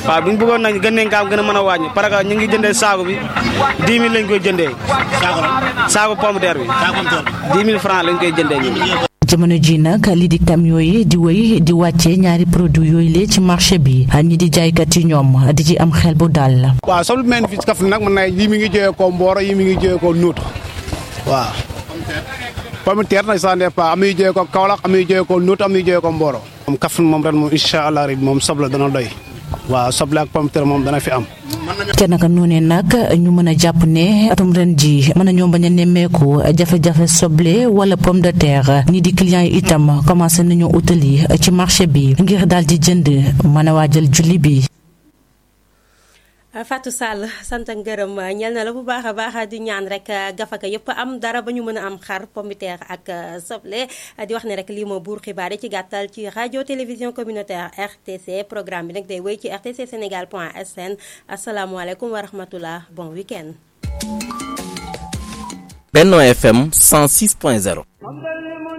waaw bu ñu bëggoon nag gën nañ kaa gën a mën a wàññi parce que ñu ngi jëndee saako bi 10 000 lañ koy jëndee. saako la saako pomme de terre bi. saako am tool 10 000 francs lañ koy jëndee ñun. jamono ji nag lii di camion yi di wéy di wàccee ñaari produit yooyu lee ci marché bi ñi di jaaykat yi ñoom di ci am xel bu dal. waaw soble bi mel fii ci Kaffrine nag mën naa yi mi ngi jógee ko Mboro yi mi ngi jógee ko Nuut waaw. pomme de terre nag ça dépend am na yu jógee ko Kaolack am na yu jógee ko Nuut am na yu jógee ko Mboro. moom Kaffrine moom ren moom incha allah rabi moom soble dana doy waaw soble ak pomme de terre moom dana fi am. te naka noonee nag ñu mën a jàpp ne atum ren ji mën nañoo bañ a nemmeeku jafe-jafe soble wala pomme de terre ñi di clients yi itam commencé nañoo utali ci marché bi ngir daal di jënd mën a waajal julli bi. Fatou Sall sant ak ngërëm ñel na la bu baax a baax di ñaan rek gafaka yëpp am dara ba ñu mën a am xar pomme de terre ak soble di wax ne rek lii moo buur xibaar yi ci gàttal ci rajo télévision communautaire RTC programme bi nag day wéy ci rtc sénégal point sn asalaamualeykum wa rahmatullah bon week-end Benno FM 106.0